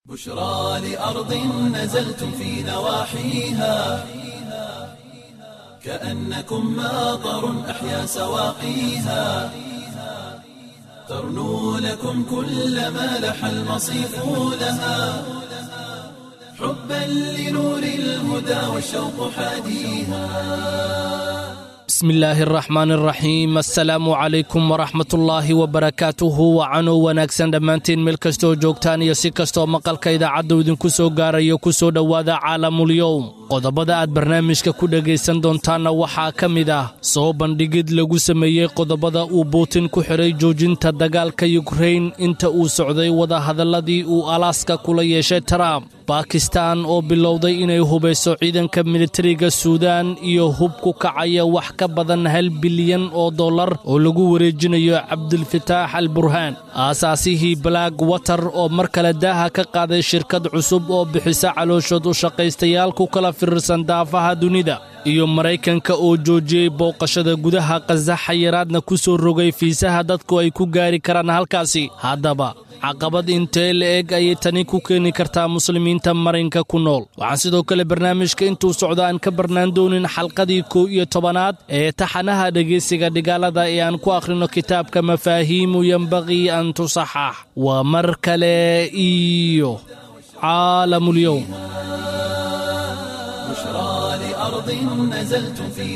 بشرى لأرض نزلتم في نواحيها كأنكم ماطر أحيا سواقيها ترنو لكم كل ما لح المصيف لها حبا لنور الهدى والشوق حاديها bismillaahi araxmaan araxiim assalaamu calaykum waraxmatullaahi wabarakaatuhu wacanow wanaagsan dhammaantiin meel kastooo joogtaan iyo si kastoo maqalka idaacaddu idinku soo gaarayo ku soo dhowaada caalamulyowm qodobada aad barnaamijka ku dhegaysan doontaanna waxaa ka mid ah soo bandhigid lagu sameeyey qodobada uu buutin ku xidhay joojinta dagaalka yukrain inta uu socday wadahadalladii uu alaaska kula yeeshay trump bakistan oo bilowday inay hubayso ciidanka militariga suudaan iyo hub ku kacaya wax ka badan hal bilyan oo dollar oo lagu wareejinayo cabdilfataax al burhaan aasaasihii black water oo mar kale daaha ka qaaday shirkad cusub oo bixisa calooshood u shaqaystayaal ku kala firirsan daafaha dunida iyo maraykanka oo joojiyey booqashada gudaha khaza xayiraadna ku soo rogay fiisaha dadku ay ku gaari karaan halkaasi haddaba caqabad intee la-eg ayay tani ku keeni kartaa muslimiinta marinka ku nool waxaan sidoo kale barnaamijka intuu socda aan ka barnaan doonin xalqadii kow iyo tobanaad ee taxanaha dhegaysiga dhigaalada ee aan ku akhrino kitaabka mafaahiimu yembaqii an tusaxax waa mar kale iyo caalamulyowm بشرى لأرض نزلتم في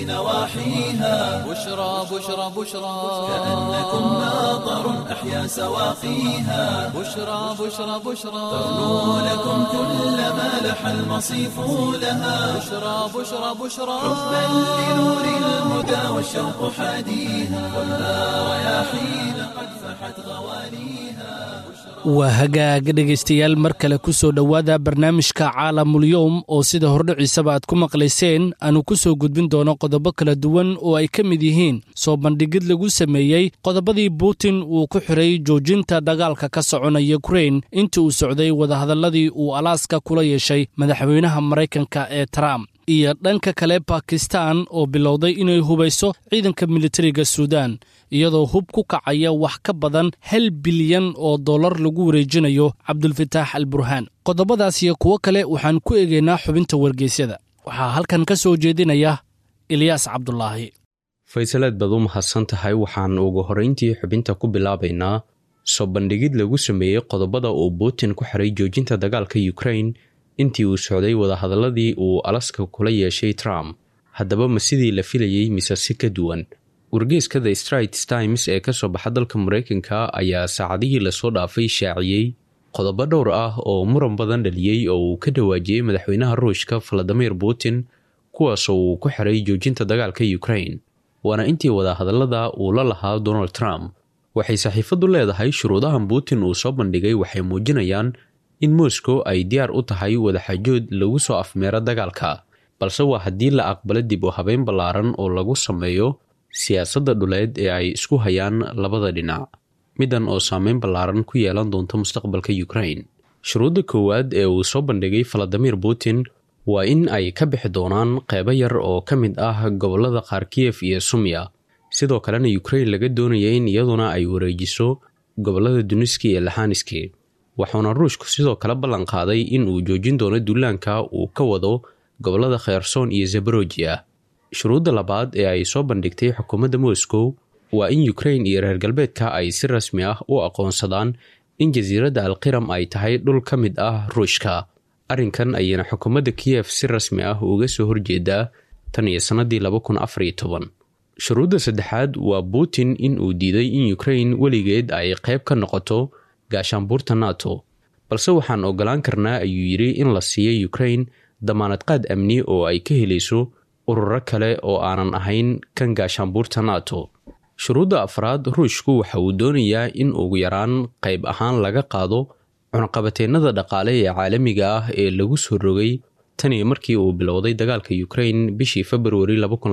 نواحيها بشرى بشرى بشرى كأنكم ماطر أحيا سواقيها بشرى بشرى بشرى ترنو لكم كل ما لح المصيف لها بشرى بشرى بشرى حبا لنور الهدى والشوق حاديها والنار رياحين قد فحت غواليها waa hagaag dhegaystayaal mar kale ku soo dhowaada barnaamijka caalamulyowm oo sida hordhiciisaba aad ku maqlayseen aanu ku soo gudbin doono qodobo kala duwan oo ay ka mid yihiin soo bandhigid lagu sameeyey qodobadii buutin uu ku xidhay joojinta dagaalka ka socona yukrain intii uu socday wadahadalladii uu alaaska kula yeeshay madaxweynaha maraykanka ee trump iyo dhanka kale bakistan oo bilowday inay hubayso ciidanka militariga suudaan iyadoo hub ku kacaya wax ka badan hal bilyan oo dollar lagu wareejinayo cabdulfataax al burhaan qodobadaas iyo kuwo kale waxaan ku eegaynaa xubinta wargeysyada waxaa halkan ka soo jeedinaya ilyaas cabdulaahi faysaleed baad u mahadsan tahay waxaan ugu horrayntii xubinta ku bilaabaynaa soo bandhigid lagu sameeyey qodobada uu buutin ku xiray joojinta dagaalka yukrain intii uu socday wadahadalladii uu alaska kula yeeshay trump haddaba ma sidii la filayey mise si ka duwan wargeeska the straits times ee ka soo baxa dalka maraykanka ayaa saacadihii lasoo dhaafay shaaciyey qodobo dhowr ah oo muran badan dhaliyey oo uu ka dhawaajiyey madaxweynaha ruushka valadimir putin kuwaasoo uu ku xiray joojinta dagaalka yukrain waana intii wadahadallada uu la lahaa donald trump waxay saxiifaddu leedahay shuruudahan putin uu soo bandhigay waxay muujinayaan in moscow ay diyaar u tahay wadaxajood lagu soo afmeero dagaalka balse waa haddii la aqbalo dib u habeyn ballaaran oo lagu sameeyo siyaasadda dhuleed ee ay isku hayaan labada dhinac middan oo saameyn ballaaran ku yeelan doonta mustaqbalka yukrain shuruudda koowaad ee uu soo bandhigay valadimir putin waa in ay ka bixi doonaan qeybo yar oo ka mid ah gobollada qaar kiyef iyo sumya sidoo kalena yukrain laga doonaya in iyaduna ay wareejiso gobollada duniski iyo laxaniski waxuuna ruushku sidoo kale ballan qaaday in uu joojin doono duulaanka uu ka wado gobollada kherson iyo zaborojia shuruudda labaad ee ay soo bandhigtay xukuumadda moscow waa in yukrain iyo reer galbeedka ay si rasmi ah u aqoonsadaan in jasiiradda alqiram ay tahay dhul ka mid ah ruushka arrinkan ayayna xukuumadda kiyef si rasmi ah uga soo horjeedaa tan iyo sannadii shuruudda saddexaad waa putin in uu diiday in yukrain weligeed ay qayb ka noqoto gaashaanbuurta nato balse waxaan ogolaan karnaa ayuu yidhi in la siiyo yukrain damaanadqaad amni oo ay ka helayso ururo kale oo aanan ahayn kan gaashaanbuurta nato shuruudda afraad ruushku waxa uu doonayaa in ugu yaraan qayb ahaan laga qaado cunaqabateennada dhaqaale ee caalamiga ah ee lagu soo rogay tan iyo markii uu bilowday dagaalka yukrain bishii februari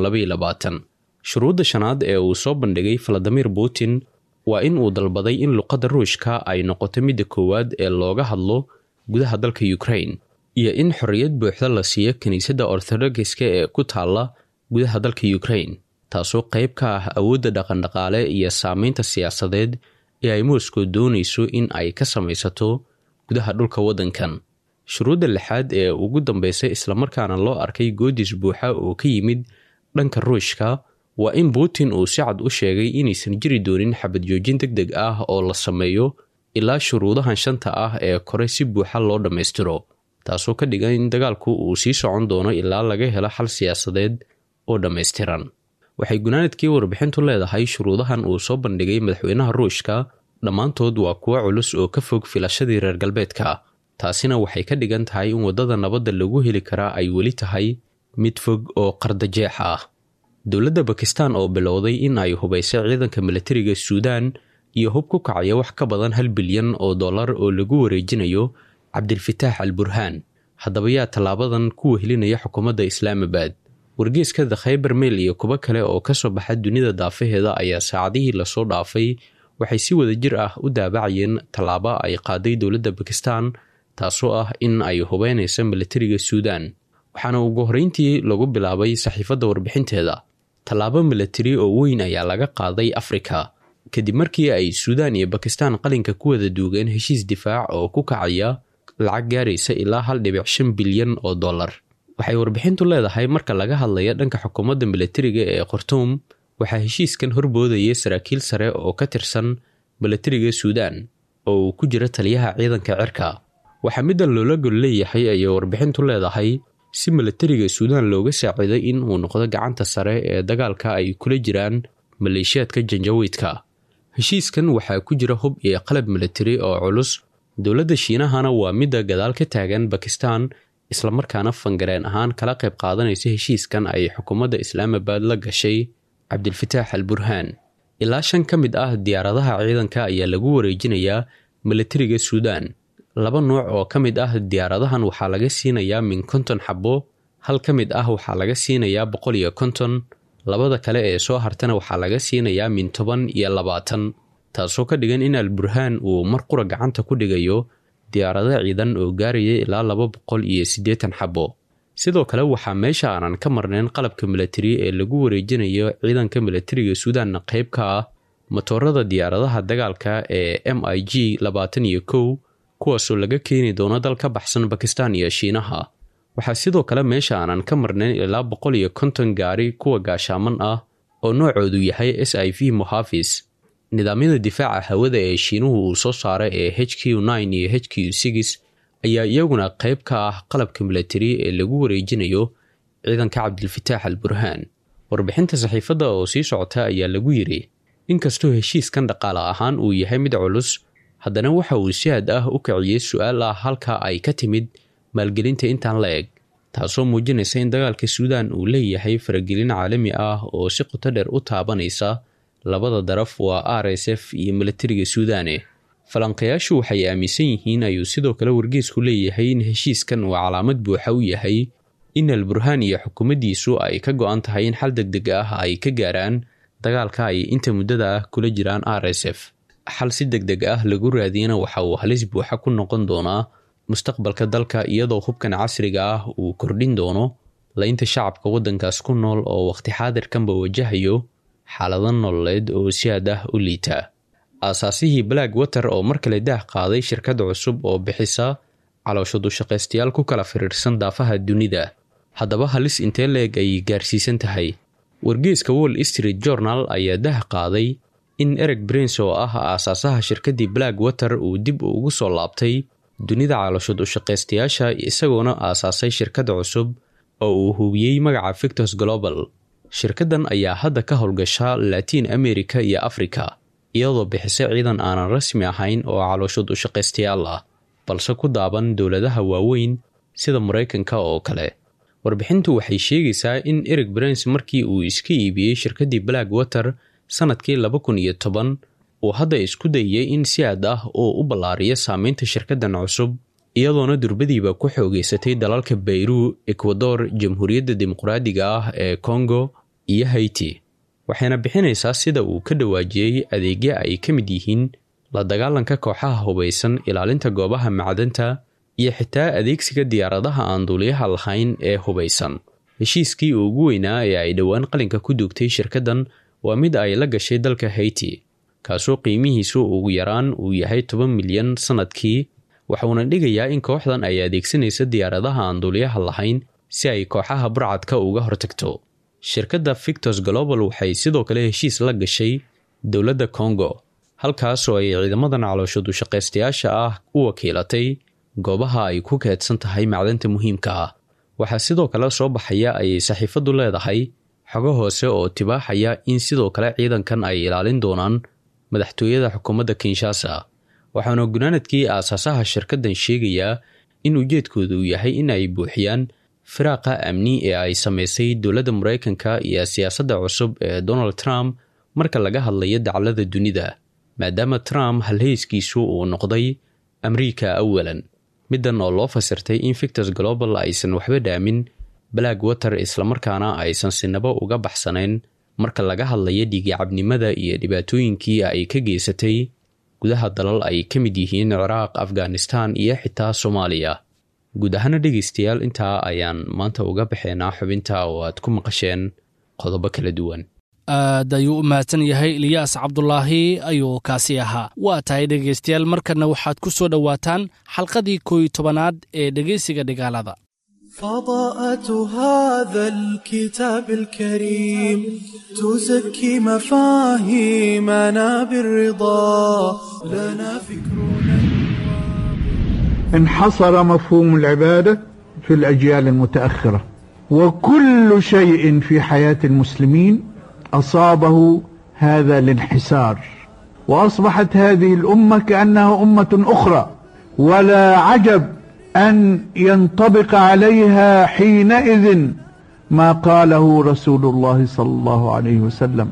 shuruudda shanaad ee uu soo bandhigay valadimir putin waa in uu dalbaday in luqadda ruushka ay noqoto midda koowaad ee looga hadlo gudaha dalka yukrain iyo in xorriyad buuxda la siiyo kiniisadda orthodogiska ee ku taalla gudaha dalka yukrain taasoo qayb ka ah awoodda dhaqandhaqaale iyo saameynta siyaasadeed ee ay moscow doonayso in ay ka samaysato gudaha dhulka waddankan shuruudda lixaad ee ugu dambeysay islamarkaana loo arkay goodis buuxa oo ka yimid dhanka ruushka waa in putin uu si cad u sheegay inaysan jiri doonin xabad joojin deg deg ah oo la sameeyo ilaa shuruudahan shanta ah ee kore si buuxa loo dhammaystiro taasoo ka dhigan in dagaalku uu sii socon doono ilaa laga helo xal siyaasadeed oo dhammaystiran waxay gunaanadkii warbixintu leedahay shuruudahan uu soo bandhigay madaxweynaha ruushka dhammaantood waa kuwo culus oo ka fog filashadii reer galbeedka taasina waxay ka dhigan tahay in waddada nabadda lagu heli karaa ay weli tahay mid fog oo qardajeex ah dowladda bakistan oo bilowday in ay hubaysay ciidanka milatariga suudaan iyo hub ku kacaya wax ka badan hal bilyan oo dollar oo lagu wareejinayo cabdilfataax al burhaan haddaba yaa tallaabadan ku wehelinaya xukuumadda islaamabad wargeeska the khayber mail iyo kuwo kale oo ka soo baxa dunida daafaheeda ayaa saacadihii lasoo dhaafay waxay si wada jir ah u daabacayeen tallaabo ay qaaday dowladda bakistan taasoo ah in ay hubeynaysa milatariga suudaan waxaana ugu horreyntii lagu bilaabay saxiifadda warbixinteeda tallaabo milatari oo weyn ayaa laga qaaday afrika kadib markii ay suudaan iyo bakistan qalinka ku wada duugeen heshiis difaac oo ku kacaya lacag gaaraysa ilaa hal dhibic shan bilyan oo dollar waxay warbixintu leedahay marka laga hadlaya dhanka xukuumadda milatariga ee khartuum waxaa heshiiskan horboodayay saraakiil sare oo ka tirsan milatariga suudaan oo uu ku jira taliyaha ciidanka cirka waxaa middan loola gol leeyahay ayay warbixintu leedahay si milatariga suudaan looga saaciday in uu noqdo gacanta sare ee dagaalka ay kula jiraan maleeshiyaadka janjawiidka heshiiskan waxaa ku jira hub iyo qalab milatari oo culus dowladda shiinahana waa midda gadaal ka taagan bakistan islamarkaana fangareen ahaan kala qayb qaadanaysa heshiiskan ay xukuumadda islaamabad la gashay cabdilfataax al burhaan ilaa shan ka mid ah diyaaradaha ciidanka ayaa lagu wareejinayaa milatariga suudaan laba nuuc oo ka mid ah diyaaradahan waxaa laga siinayaa min konton xabo hal ka mid ah waxaa laga siinayaa boqol iyo konton labada kale ee soo hartana waxaa laga siinayaa min toban iyo labaatan taasoo ka dhigan in al burhaan uu mar qura gacanta ku dhigayo diyaarado ciidan oo gaaraya ilaa laba boqol iyo siddeetan xabo sidoo kale waxaa meesha aanan ka marnayn qalabka milatari ee lagu wareejinayo ciidanka milatariga suudaanna qayb ka ah matoorada diyaaradaha dagaalka ee m i g labaatan iyo kow kuwaasoo laga keeni doono dal ka baxsan bakistan iyo shiinaha waxaa sidoo kale meesha aanan ka marnayn ilaa boqol iyo konton gaari kuwa gaashaaman ah oo noocoodu yahay s i v mohafis nidaamyada difaaca hawada ee shiinuhu uu soo saaray ee h q nine iyo h q six ayaa iyaguna qayb ka ah qalabka milatari ee lagu wareejinayo ciidanka cabdilfataax al burhaan warbixinta saxiifadda oo sii socota ayaa lagu yidhi inkastoo heshiiskan dhaqaale ahaan uu yahay mid culus haddana waxa uu si had ah u kiciyey su-aal ah halka ay ka timid maalgelinta intaan la eg taasoo muujinaysa in dagaalka suudaan uu leeyahay faragelin caalami ah oo si qoto dheer u taabanaysa labada daraf waa r s f iyo milatariga suudaane falanqayaashu waxay aaminsan yihiin ayuu sidoo kale wargeesku leeyahay in heshiiskan uu calaamad buuxa u yahay in al burhaan iyo xukuumaddiisu ay ka go-an tahay in xal deg deg ah ay ka gaaraan dagaalka ay inta muddada ah kula jiraan r s f xal si deg deg ah lagu raadiyana waxa uu halis buuxa ku noqon doonaa mustaqbalka dalka iyadoo hubkan casriga ah uu kordhin doono laynta shacabka waddankaas ku nool oo waqti xaadirkanba wajahayo xaalado nololeed oo si had ah u liita aasaasihii black water oo mar kale daah qaaday shirkad cusub oo bixisa caloosho dushaqaystayaal ku kala firiirsan daafaha dunida haddaba halis intee leeg ay gaarsiisan tahay wargeeska wall street journal ayaa dah qaaday in ereg brins oo ah aasaasaha shirkaddii black water uu dib ugu soo laabtay dunida caloosho dushaqaystayaasha isagoona aasaasay shirkad cusub oo uu hubiyey magaca victos global shirkaddan ayaa hadda ka howlgasha latiin america iyo africa iyadoo bixisa ciidan aanan rasmi ahayn oo caloosho dushaqaystayaal ah balse ku daaban dowladaha waaweyn sida maraykanka oo kale warbixintu waxay sheegaysaa in ereg brins markii uu iska iibiyey shirkaddii black water sannadkii laba kun iyo toban uu hadda isku dayay in si aad ah oo u ballaariyo saameynta shirkaddan cusub iyadoona durbadiiba ku xoogeysatay dalalka bayru ekwador jamhuuriyadda dimuqraadiga ah ee kongo iyo haiti waxayna bixinaysaa sida uu ka dhawaajiyey adeegyo ay ka mid yihiin la dagaalanka kooxaha hubaysan ilaalinta goobaha macdanta iyo xitaa adeegsiga diyaaradaha aan duuliyaha lahayn ee hubaysan heshiiskii ugu weynaa ee ay dhowaan qalinka ku duugtay shirkaddan waa mid ay la gashay dalka haiti kaasoo qiimihiisu ugu yaraan uu yahay toban milyan sannadkii waxuuna dhigayaa in kooxdan ay adeegsanaysa diyaaradaha aan duuliyaha lahayn si ay kooxaha burcadka uga hortagto shirkadda victos global waxay sidoo kale heshiis la gashay dowladda congo halkaasoo ay ciidamadan calooshadu shaqaystayaasha ah u wakiilatay goobaha ay ku keedsan tahay macdanta muhiimka ah waxaa sidoo kale soo baxaya ayay saxiifaddu leedahay xogo hoose oo tibaaxaya in sidoo kale ciidankan ay ilaalin doonaan madaxtooyada xukuumadda kinshasa waxaana gunaanadkii aasaasaha shirkaddan sheegayaa in ujeedkoodu yahay in ay buuxiyaan firaaqa amni ee ay samaysay dowladda maraykanka iyo siyaasadda cusub ee donald trump marka laga hadlayo daclada dunida maadaama trump halheyskiisu uu noqday amriika awalan middan oo loo fasirtay in victos global aysan waxba dhaamin black water islamarkaana aysan sinabo uga baxsanayn marka laga hadlayo dhiigicabnimada iyo dhibaatooyinkii ay ka geysatay gudaha dalal ay ka mid yihiin ciraaq afghanistan iyo xitaa soomaaliya guud ahaana dhegaystayaal intaa ayaan maanta uga baxeynaa xubinta oo aad ku maqasheen qodobo kala duwan aad ayuu u mahadsan yahay eliyaas cabdulaahi ayuu kaasi ahaa waa tahay dhegaystayaal markanna waxaad ku soo dhowaataan xalqadii kooiyo tobanaad ee dhegaysiga dhigaalada فضاءة هذا الكتاب الكريم تزكي مفاهيمنا بالرضا لنا فكرنا انحصر مفهوم العبادة في الأجيال المتأخرة وكل شيء في حياة المسلمين أصابه هذا الانحسار وأصبحت هذه الأمة كأنها أمة أخرى ولا عجب أن ينطبق عليها حينئذ ما قاله رسول الله صلى الله عليه وسلم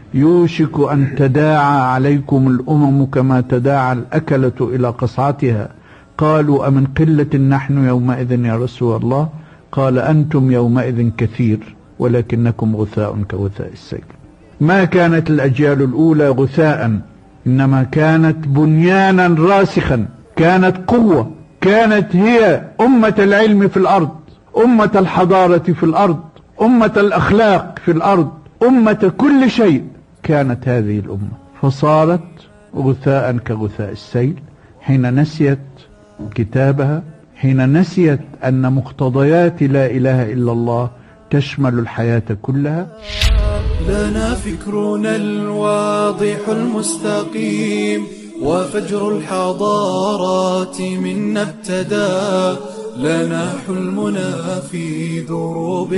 يوشك أن تداعى عليكم الأمم كما تداعى الأكلة إلى قصعتها قالوا أمن قلة نحن يومئذ يا رسول الله قال أنتم يومئذ كثير ولكنكم غثاء كغثاء السيل ما كانت الأجيال الأولى غثاء إنما كانت بنيانا راسخا كانت قوة كانت هي أمة العلم في الأرض أمة الحضارة في الأرض أمة الأخلاق في الأرض أمة كل شيء كانت هذه الأمة فصارت غثاء كغثاء السيل حين نسيت كتابها حين نسيت أن مقتضيات لا إله إلا الله تشمل الحياة كلها لنا فكرنا الواضح المستقيم وفجر الحضارات منا ابتدى لنا حلمنا في دروب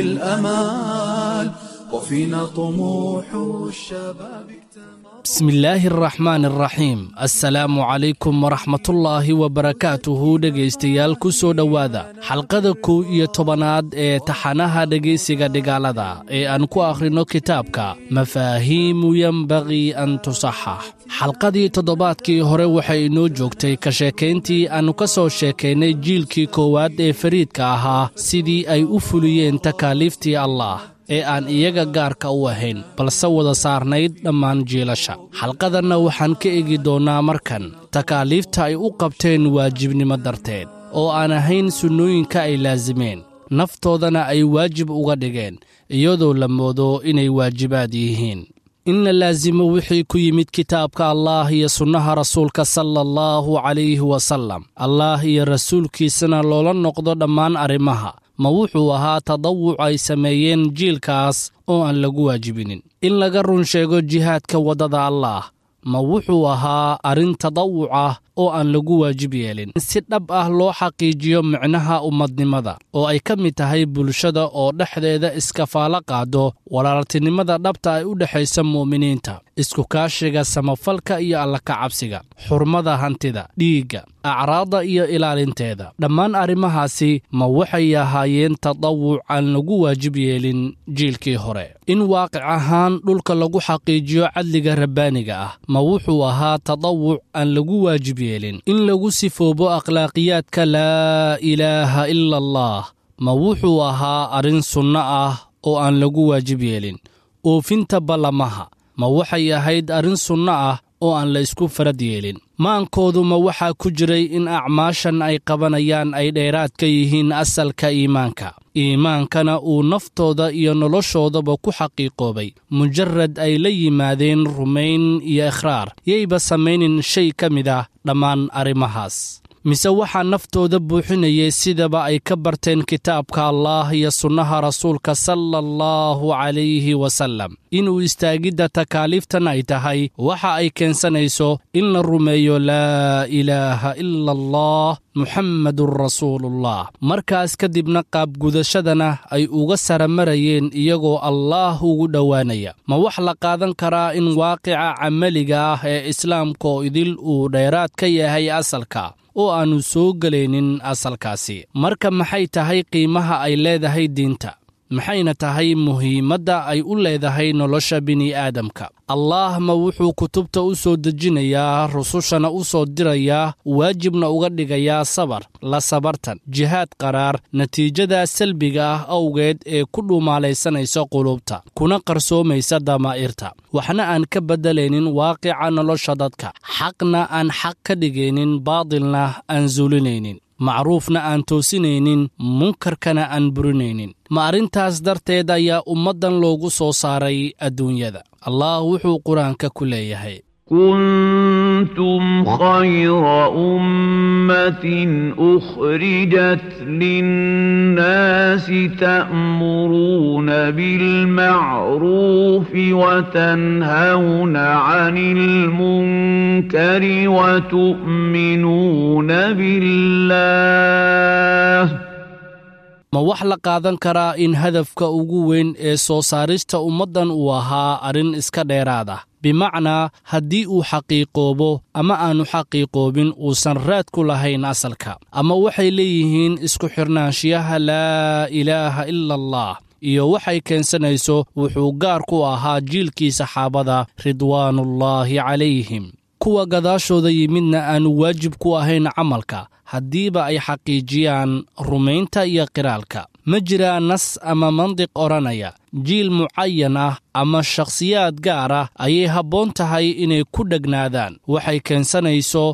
الأمال وفينا طموح الشباب بسم الله الرحمن الرحيم assalaamu calaykum waraxmatullaahi wabarakaatuhu dhegaystayaal ku soo dhowaada xalqada kow iyo tobanaad ee taxanaha dhegaysiga dhigaalada ee aan ku akhrino kitaabka mafaahiimu yenbagii an tusaxax xalqadii toddobaadkii hore waxay inoo joogtay ka sheekayntii aannu ka soo sheekaynay jiilkii koowaad ee fariidka ahaa sidii ay u fuliyeen takaaliiftii allaah ee aan iyaga gaarka u ahayn balse wada saarnayd dhammaan jiilasha xalqadanna waxaan ka egi doonnaa markan takaaliifta ay u qabteen waajibnimo darteed oo aan ahayn sunnooyinka ay laasimeen naftoodana ay waajib uga dhigeen iyadoo la moodo inay waajibaad yihiin in la laasimo wixii ku yimid kitaabka allaah iyo sunnaha rasuulka sala allahu calayhi wasallam allaah iyo rasuulkiisana loola noqdo dhammaan arrimaha ma wuxuu ahaa tadawuc ay sameeyeen jiilkaas oo aan lagu waajibinin in laga run sheego jihaadka waddada allaah ma wuxuu ahaa arrin tadawuc ah oo aan lagu waajib yeelin in si dhab ah loo xaqiijiyo micnaha ummadnimada oo ay ka mid tahay bulshada oo dhexdeeda iskafaalo qaado walaaltinimada dhabta ay u dhexaysa mu'miniinta isku kaashiga samafalka iyo allakacabsiga xurmada hantida dhiigga acraadda iyo ilaalinteeda dhammaan arrimahaasi ma waxay ahaayeen tadawuc aan lagu waajib yeelin jiilkii hore in waaqic ahaan dhulka lagu xaqiijiyo cadliga rabbaaniga ah ma wuxuu ahaa tadawuc aan lagu waajib yeelin in lagu sifoobo akhlaaqiyaadka laa ilaaha ila allah ma wuxuu ahaa arrin sunno ah oo aan lagu waajib yeelin oofinta ballamaha ma waxay ahayd arrin sunno ah oo aan la isku farad yeelin maankoodu ma waxaa ku jiray in acmaashan ay qabanayaan ay dheeraad ka yihiin asalka iimaanka iimaankana uu naftooda iyo noloshoodaba ku xaqiiqoobay mujarad ay la yimaadeen rumayn iyo ikhraar yayba samaynin shay ka mid ah dhammaan arrimahaas mise waxaa naftooda buuxinayay sidaba ay ka barteen kitaabka allaah iyo sunnaha rasuulka sala allahu calayhi wasallam inuu istaagidda takaaliiftan ay tahay waxa ay keensanayso in la rumeeyo laa ilaaha ila allah muxammadun rasuulullah markaas kadibna qaabgudashadana ay uga saramarayeen iyagoo allaah ugu dhowaanaya ma wax la qaadan karaa in waaqica camaliga ah ee islaamka oo idil uu dheeraad ka yahay asalka oo aannu soo gelaynin asalkaasi marka maxay tahay qiimaha ay leedahay diinta maxayna tahay muhiimadda ay u leedahay nolosha bini'aadamka allaah ma wuxuu kutubta u soo dejinayaa rusushana u soo dirayaa waajibna uga dhigayaa sabar la sabartan jihaad qaraar natiijada salbiga ah awgeed ee ku dhumaalaysanaysa qulubta kuna qarsoomaysa damaa'irta waxna aan ka beddelaynin waaqica nolosha dadka xaqna aan xaq ka dhigaynin baadilna aan suulinaynin macruufna aan toosinaynin munkarkana aan burinaynin ma arrintaas darteed ayaa ummaddan loogu soo saaray adduunyada allah wuxuu qur-aanka ku leeyahay كنتم خير أمة أخرجت للناس تأمرون بالمعروف وتنهون عن المنكر وتؤمنون بالله ma wax la qaadan karaa in hadafka ugu weyn ee soo saarista ummaddan uu ahaa arrin iska dheeraad ah bimacnaa haddii uu xaqiiqoobo ama aannu xaqiiqoobin uusan raad ku lahayn asalka ama waxay leeyihiin isku xirnaanshiyaha laa ilaaha ila allah iyo waxay keensanayso wuxuu gaar ku ahaa jiilkii saxaabada ridwaanullaahi calayhim kuwa gadaashooda yimidna aannu waajib ku ahayn camalka haddiiba ay xaqiijiyaan rumaynta iyo qiraalka ma jiraa nas ama mandiq odhanaya jiil mucayan ah ama shakhsiyaad gaar ah ayay habboon tahay inay ku dhegnaadaan waxay keensanayso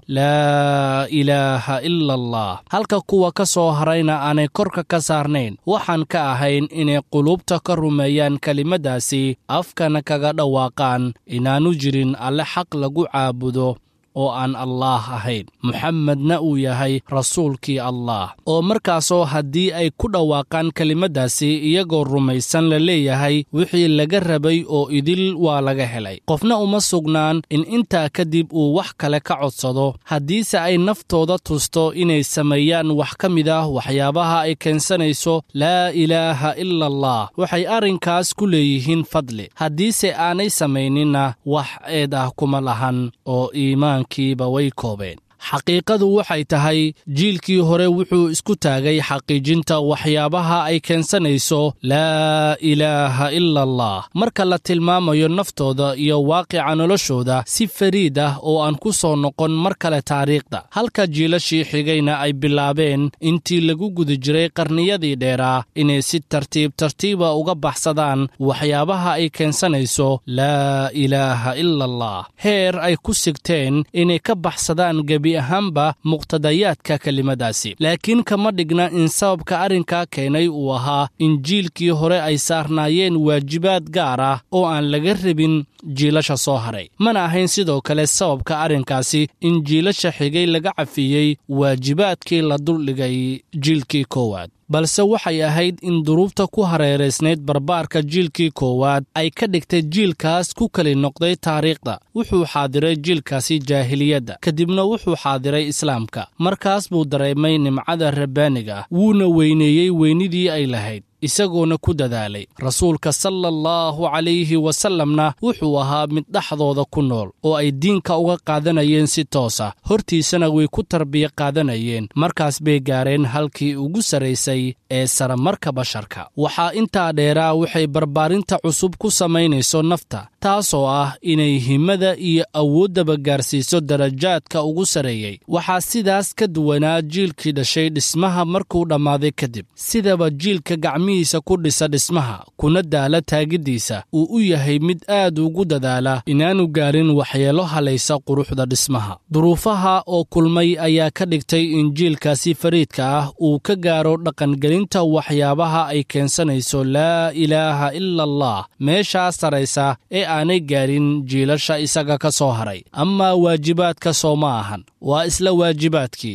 laa ilaaha ila allah halka kuwa ka soo harayna aanay korka ka saarnayn waxaan ka ahayn inay qulubta ka rumeeyaan kelimaddaasi afkana kaga dhawaaqaan inaannu jirin alle xaq lagu caabudo oo aan allaah ahayn muxamedna uu yahay rasuulkii allaah oo markaasoo haddii ay ku dhawaaqaan kelimaddaasi iyagoo rumaysan la leeyahay wixii laga rabay oo idil waa laga helay qofna uma sugnaan in intaa kadib uu wax kale ka codsado haddiise ay naftooda tusto inay sameeyaan wax ka mid ah waxyaabaha ay keensanayso laa ilaaha ila allah waxay arrinkaas ku leeyihiin fadli haddiise aanay samayninna wax eed ah kuma lahan oo iimaan way koobeen xaqiiqadu waxay tahay jiilkii hore wuxuu isku taagay xaqiijinta waxyaabaha ay keensanayso laa ilaaha ila allah marka la tilmaamayo naftooda iyo waaqica noloshooda si fariid ah oo aan ku soo noqon mar kale taariikhda halka jiilashii xigayna ay bilaabeen intii lagu guda jiray qarniyadii dheeraa inay si tartiib tartiiba uga baxsadaan waxyaabaha ay keensanayso laa ilaaha ila allah heer ay ku sigteen inay ka baxsadaan gebi ahaanba muqtadayaadka kelimadaasi laakiin kama dhigna in sababka arrinkaa keenay uu ahaa in jiilkii hore ay saarnaayeen waajibaad gaar ah oo aan laga rabin jiilasha soo haray mana ahayn sidoo kale sababka arrinkaasi in jiilasha xigay laga cafiyey waajibaadkii la duldhigay jiilkii koowaad balse waxay ahayd in duruubta ku hareeraysnayd barbaarka jiilkii koowaad ay ka dhigtay jiilkaas ku keli noqday taariikhda wuxuu xaadiray jiilkaasi jaahiliyadda kadibna wuxuu xaadiray islaamka markaas buu dareemay nimcada rabbaaniga ah wuuna weyneeyey weynidii ay lahayd isagoona ku dadaalay rasuulka sala allahu calayhi wasallamna wuxuu ahaa mid dhexdooda ku nool oo ay diinka uga qaadanayeen si toos ah hortiisana way ku tarbiya qaadanayeen markaas bay gaareen halkii ugu sarraysay ee saramarka basharka waxaa intaa dheeraa waxay barbaarinta cusub ku samaynayso nafta taasoo ah inay himada iyo awooddaba gaarsiiso darajaadka ugu sarreeyey waxaa sidaas ka duwanaa jiilkii dhashay dhismaha markuu dhammaaday kadib sidaba jiilka gacmihiisa ku dhisa dhismaha kuna daala taagiddiisa uu u yahay mid aad ugu dadaala inaanu gaarin waxyeelo halaysa quruxda dhismaha duruufaha oo kulmay ayaa ka dhigtay in jiilkaasi fariidka ah uu ka gaaro dhaqangelinta waxyaabaha ay keensanayso laa ilaaha ila allah meeshaa saraysa ee aanay gaarin jiilasha isaga ka soo haray amaa waajibaadka soo ma ahan waa isla waajibaadkii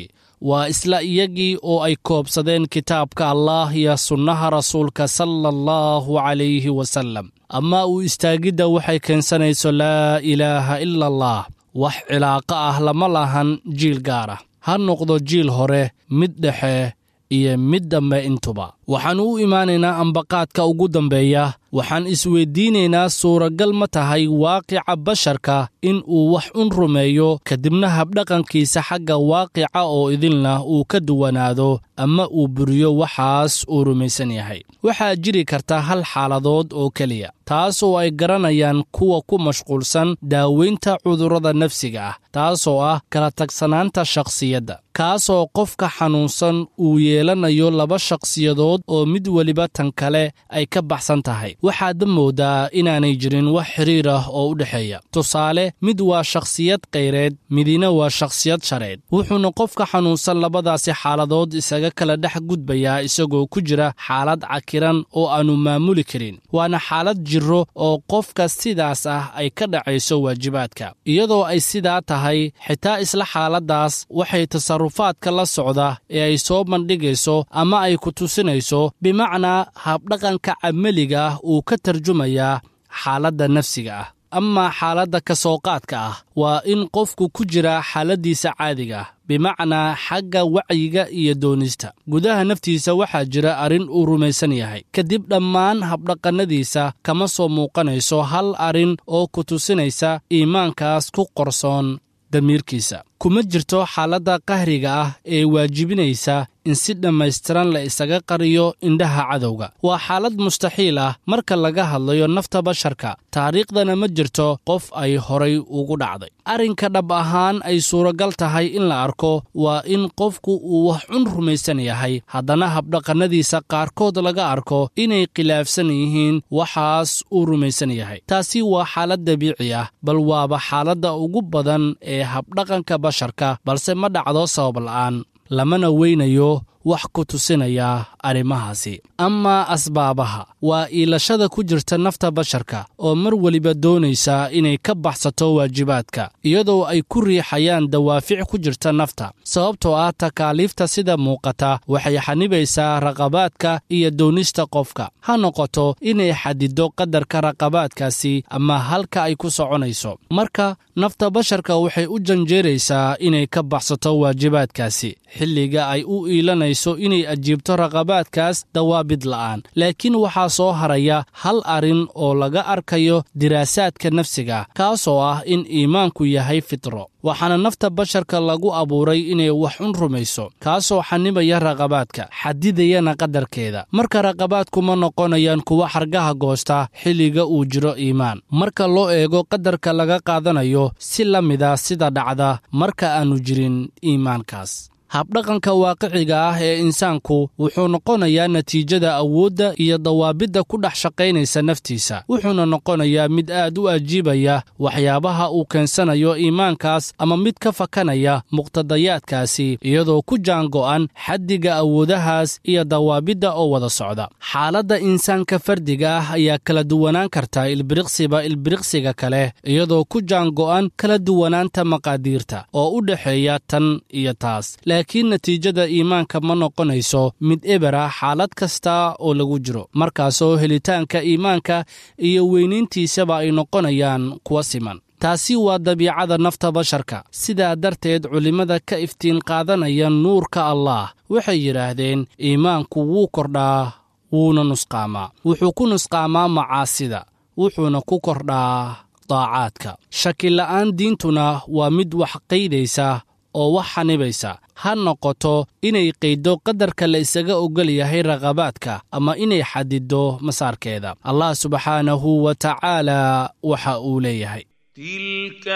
waa isla iyagii oo ay koobsadeen kitaabka allaah iyo sunnaha rasuulka sala allahu calayhi wasallam ama uu istaagidda waxay keensanayso laa ilaaha ila allah wax cilaaqo ah lama lahan jiil gaar ah ha noqdo jiil hore mid dhexe iyo mid dambe intuba waxaan u imaanaynaa ambaqaadka ugu dambeeya waxaan isweydiinaynaa suuragal ma tahay waaqica basharka in uu wax un rumeeyo kadibna habdhaqankiisa xagga waaqica oo idilna uu ka duwanaado ama uu buriyo waxaas uu rumaysan yahay waxaa jiri karta hal xaaladood oo keliya taas oo ay garanayaan kuwa ku mashquulsan daaweynta cudurrada nafsiga ah taasoo ah kala tagsanaanta shakhsiyadda kaasoo qofka xanuunsan uu yeelanayo laba shakhsiyadood oo mid weliba tan kale ay ka baxsan tahay waxaadda moodaa inaanay jirin wax xiriir ah oo u dhexeeya tusaale mid waa shakhsiyad kayreed midina waa shakhsiyad shareed wuxuuna qofka xanuunsan labadaasi xaaladood isaga kala dhex gudbayaa isagoo ku jira xaalad cakiran oo aannu maamuli karin waana xaalad jiro oo qofka sidaas ah ay ka dhacayso waajibaadka iyadoo ay sidaa tahay xitaa isla xaaladdaas waxay tasarufaadka la socda ee ay soo bandhigayso ama ay ku tusinayso bimacnaa habdhaqanka camaliga ah uu ka tarjumayaa xaaladda nafsiga ah amaa xaaladda ka soo qaadka ah waa in qofku ku jira xaaladdiisa caadiga ah bimacnaa xagga wacyiga iyo doonista gudaha naftiisa waxaa jira arrin uu rumaysan yahay kadib dhammaan habdhaqannadiisa kama soo muuqanayso hal arrin oo ku tusinaysa iimaankaas ku qorsoon damiirkiisa kuma jirto xaaladda qahriga ah ee waajibinaysa in si dhammaystiran la isaga qariyo indhaha cadowga waa xaalad mustaxiil ah marka laga hadlayo nafta basharka taariikhdana ma jirto qof ay horay ugu dhacday arrinka dhab ahaan ay suuragal tahay in la arko waa in qofku uu wax cun rumaysan yahay haddana habdhaqannadiisa qaarkood laga arko inay khilaafsan yihiin waxaas uu rumaysan yahay taasi waa xaalad dabiici ah bal waaba xaaladda ugu badan ee habdhaqanka basharka balse ma dhacdo sabab la'aan lamana weynayo wax ku tusinaya arrimahaasi amaa asbaabaha waa iilashada ku jirta nafta basharka oo mar weliba doonaysa inay ka baxsato waajibaadka iyadoo ay ku riixayaan dawaafic ku jirta nafta sababtoo ah takaaliifta sida muuqata waxay xanibaysaa raqabaadka iyo doonista qofka ha noqoto inay xadido qadarka raqabaadkaasi ama halka ay ku soconayso marka nafta basharka waxay u janjeeraysaa inay ka baxsato waajibaadkaasi xilliga ay u iilanayso inay ajiibto raqabaadkaas dawaabid la'aan laakiin waxaa soo haraya hal arrin oo laga arkayo diraasaadka nafsiga kaasoo ah in iimaanku yahay fitro waxaana nafta basharka lagu abuuray inay wax un rumayso kaasoo xanibaya raqabaadka xadidayana qadarkeeda marka raqabaadku ma noqonayaan kuwa xargaha goosta xilliga uu jiro iimaan marka loo eego qadarka laga qaadanayo si la mida sida dhacda marka aannu jirin iimaankaas habdhaqanka waaqiciga ah ee insaanku wuxuu noqonayaa natiijada awoodda iyo dawaabidda ku dhex shaqaynaysa naftiisa wuxuuna noqonayaa mid aad u ajiibaya waxyaabaha uu keensanayo iimaankaas ama mid ka fakanaya muqtadayaadkaasi iyadoo ku jaango'an xaddiga awoodahaas iyo dawaabidda oo wada socda xaaladda insaanka fardiga ah ayaa kala duwanaan karta ilbiriqsiba ilbiriqsiga kale iyadoo ku jaango'an kala duwanaanta maqaadiirta oo u dhexeeya tan iyo taas laakiin natiijada iimaanka ma noqonayso mid eber ah xaalad kasta oo lagu jiro markaasoo helitaanka iimaanka iyo weynayntiisaba ay noqonayaan kuwa siman taasi waa dabiicada nafta basharka sidaa darteed culimmada ka iftiin qaadanaya nuurka allaah waxay yidhaahdeen iimaanku wuu kordhaa wuuna nusqaamaa wuxuu ku nusqaamaa macaasida wuxuuna ku kordhaa daacaadka shakila'aan diintuna waa mid wax qaydaysa oo wax xanibaysa ha noqoto inay qayddo qadarka la isaga ogol yahay raqabaadka ama inay xadiddo masaarkeeda allah subxaanahu wa tacaala waxa uu leeyahay تلك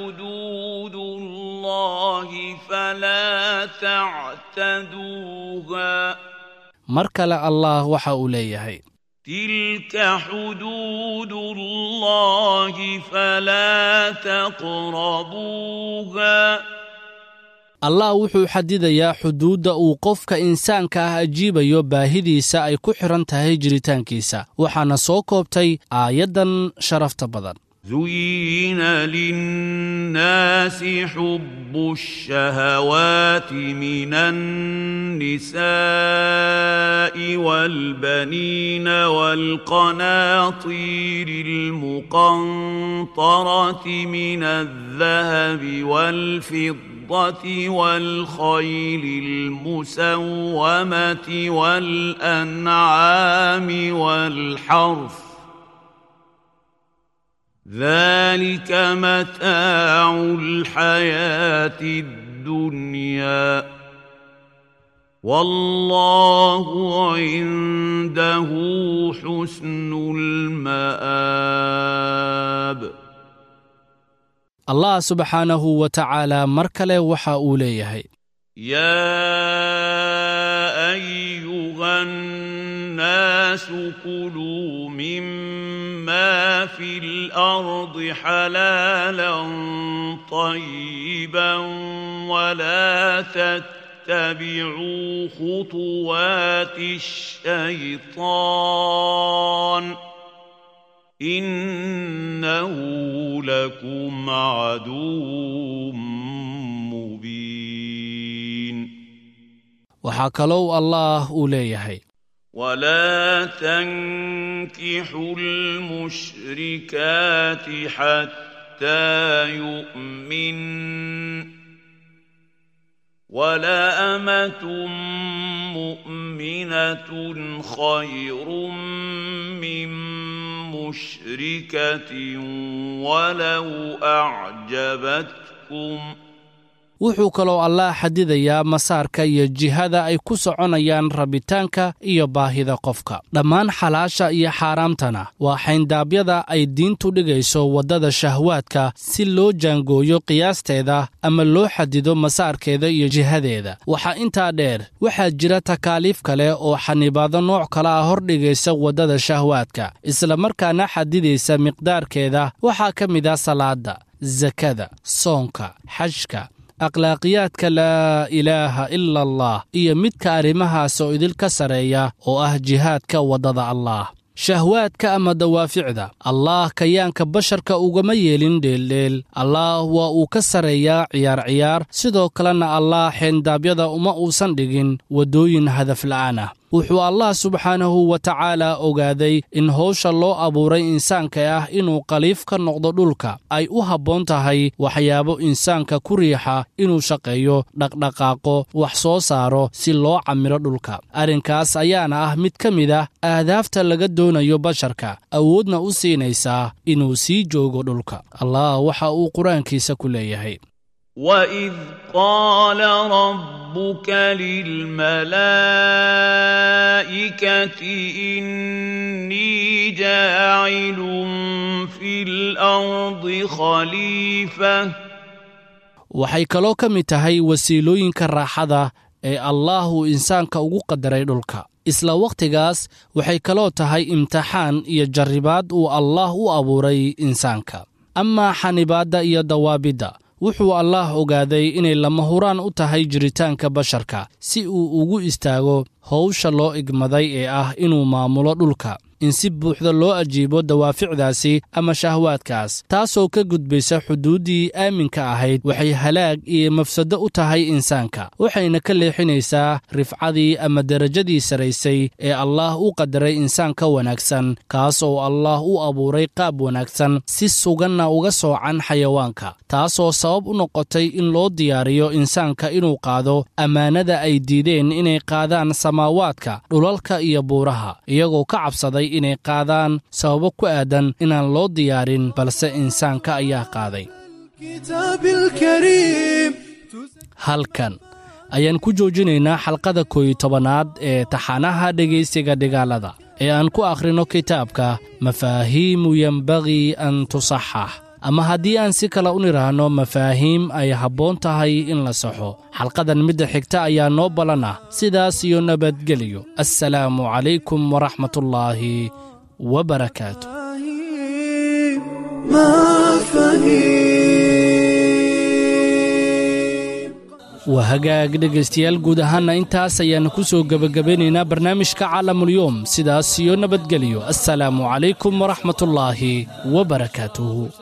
حدود الله فلا تعتدوها mar kale allah waxa uu leeyahay تلك حدود الله فلا تقربوها allah wuxuu xadidayaa xuduudda uu qofka insaanka ah ajiibayo baahidiisa ay ku xidhan tahay jiritaankiisa waxaana soo koobtay aayaddan sharafta badan زين للناس حب الشهوات من النساء والبنين والقناطير المقنطرة من الذهب والفضة والخيل المسومة والأنعام والحرث ذلك متاع الحياة الدنيا والله عنده حسن المآب allah subxaanahu wa tacaala mar kale waxa uu leeyahay يا أيها الناس كلوا مما في الأرض حلالا طيبا ولا تتبعوا خطوات الشيطان إنه لكم عدو مبين waxaa kalou allaah uu leeyahay ولا تنكحوا المشركات حتى يؤمن ولا أمة مؤمنة خير من مشركة ولو أعجبتكم wuxuu kaloo allaah xadidayaa masaarka iyo jihada ay ku soconayaan rabitaanka iyo baahida qofka dhammaan xalaasha iyo xaaraamtana waa xayndaabyada ay diintu dhigayso waddada shahwaadka si loo jaangooyo qiyaasteeda ama loo xadido masaarkeeda iyo jihadeeda waxaa intaa dheer waxaa jira takaaliif kale oo xanibaado nooc kale ah hordhigaysa waddada shahwaadka islamarkaana xadidaysa miqdaarkeeda waxaa ka mid ah salaada sakada soonka xajka akhlaaqiyaadka laa ilaaha ila allah iyo midka arrimahaas oo idilka sarreeya oo ah jihaadka waddada allaah shahwaadka ama dawaaficda allaah kayaanka basharka ugama yeelin dheeldheel allaah waa uu ka sarreeyaa ciyaar ciyaar sidoo kalena allaah xeendaabyada uma uusan dhigin waddooyin hadafla'aan ah wuxuu allah subxaanahu wa tacaala ogaaday in howsha loo abuuray insaanka ah inuu khaliif ka noqdo dhulka ay u habboon tahay waxyaabo insaanka ku riixa inuu shaqeeyo dhaqdhaqaaqo wax soo saaro si loo camiro dhulka arrinkaas ayaana ah mid ka mid ah aadaafta laga doonayo basharka awoodna u siinaysaa inuu sii joogo dhulka allah waxa uu qur-aankiisa ku leeyahay وإذ قال ربك للملائكة إني جاعل في الأرض خليفة waxay kaloo ka mid tahay wasiilooyinka raaxada ee allaahuu insaanka ugu qadaray dhulka isla wakhtigaas waxay kaloo tahay imtixaan iyo jarribaad uu allaah u abuuray insaanka amaa xanibaadda iyo dawaabidda wuxuu allaah ogaaday inay lama huraan u tahay jiritaanka basharka si uu ugu istaago howsha loo igmaday ee ah inuu maamulo dhulka in si buuxda loo ajiibo dawaaficdaasi ama shahwaadkaas taasoo ka gudbaysa xuduuddii aaminka ahayd waxay halaag iyo mafsado u tahay insaanka waxayna ka leexinaysaa rifcadii ama derajadii saraysay ee allaah u qadaray insaanka wanaagsan kaas oo allaah u abuuray qaab wanaagsan si suganna uga soocan xayawaanka taasoo sabab u noqotay in loo diyaariyo insaanka inuu qaado ammaanada ay diideen inay qaadaan samaawaadka dhulalka iyo buuraha iyagoo ka cabsaday inay qaadaan sababo ku aadan inaan loo diyaarin balse insaanka ayaa qaaday halkan ayaan ku joojinaynaa xalqada kooyi tobanaad ee taxanaha dhegaysiga dhigaalada ee aan ku akhrino kitaabka mafaahiimu yembagii an tusaxax ama haddii aan si kale u nidhaahno mafaahiim ay habboon tahay in la saxo xalqadan midda xigta ayaa noo ballan ah sidaas iyo nabadgelyo assalaamu calaykum waraxmatullaahi wabarakaatu waa hagaag dhegaystayaal guud ahaanna intaas ayaannu ku soo gebagabeynaynaa barnaamijka caalamulyoom sidaas iyo nabadgelyo assalaamu calaykum waraxmatullaahi wabarakaatuhu